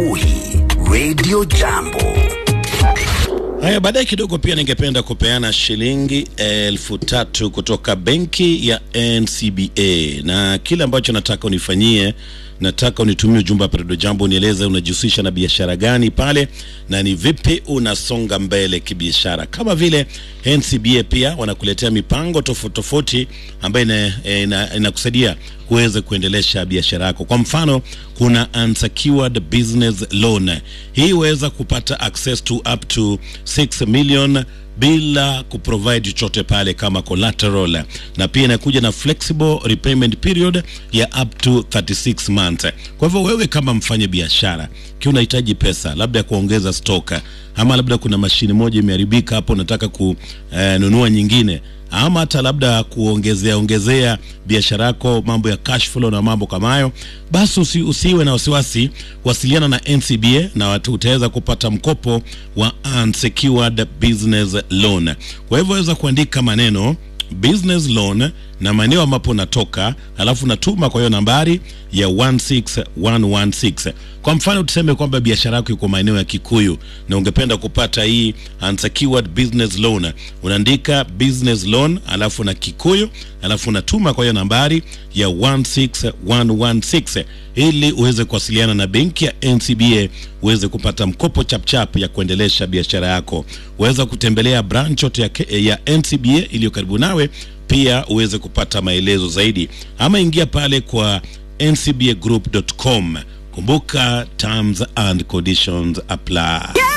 asubuhi Radio Jambo. Haya, baadaye kidogo pia ningependa kupeana shilingi elfu tatu kutoka benki ya NCBA, na kile ambacho nataka unifanyie, nataka unitumie ujumbe hapa Radio Jambo, unieleze unajihusisha na biashara gani pale na ni vipi unasonga mbele kibiashara. Kama vile NCBA pia wanakuletea mipango tofauti tofauti ambayo ina- inakusaidia kuweza kuendelesha biashara yako. Kwa mfano, kuna unsecured business loan. Hii huweza kupata access to up to 6 million bila kuprovide chochote pale kama collateral, na pia inakuja na flexible repayment period ya up to 36 months. Kwa hivyo wewe kama mfanya biashara ki unahitaji pesa labda ya kuongeza stock, ama labda kuna mashine moja imeharibika hapo, unataka kununua nyingine ama hata labda kuongezea ongezea biashara yako mambo ya cash flow na mambo kama hayo, basi usi, usiwe na wasiwasi, wasiliana na NCBA na watu utaweza kupata mkopo wa unsecured business loan. Kwa hivyo waweza kuandika maneno business loan na maeneo ambapo unatoka, alafu natuma kwa hiyo nambari ya 16116. Kwa mfano tuseme kwamba biashara yako iko maeneo ya Kikuyu na ungependa kupata hii unsecured business loan, unaandika business loan alafu na Kikuyu alafu unatuma kwa hiyo nambari ya 16116 ili uweze kuwasiliana na benki ya NCBA uweze kupata mkopo chapchap ya kuendelesha biashara yako. Uweza kutembelea branch yote ya, K- ya NCBA iliyo karibu nawe, pia uweze kupata maelezo zaidi, ama ingia pale kwa ncbagroup.com. Kumbuka terms and conditions apply.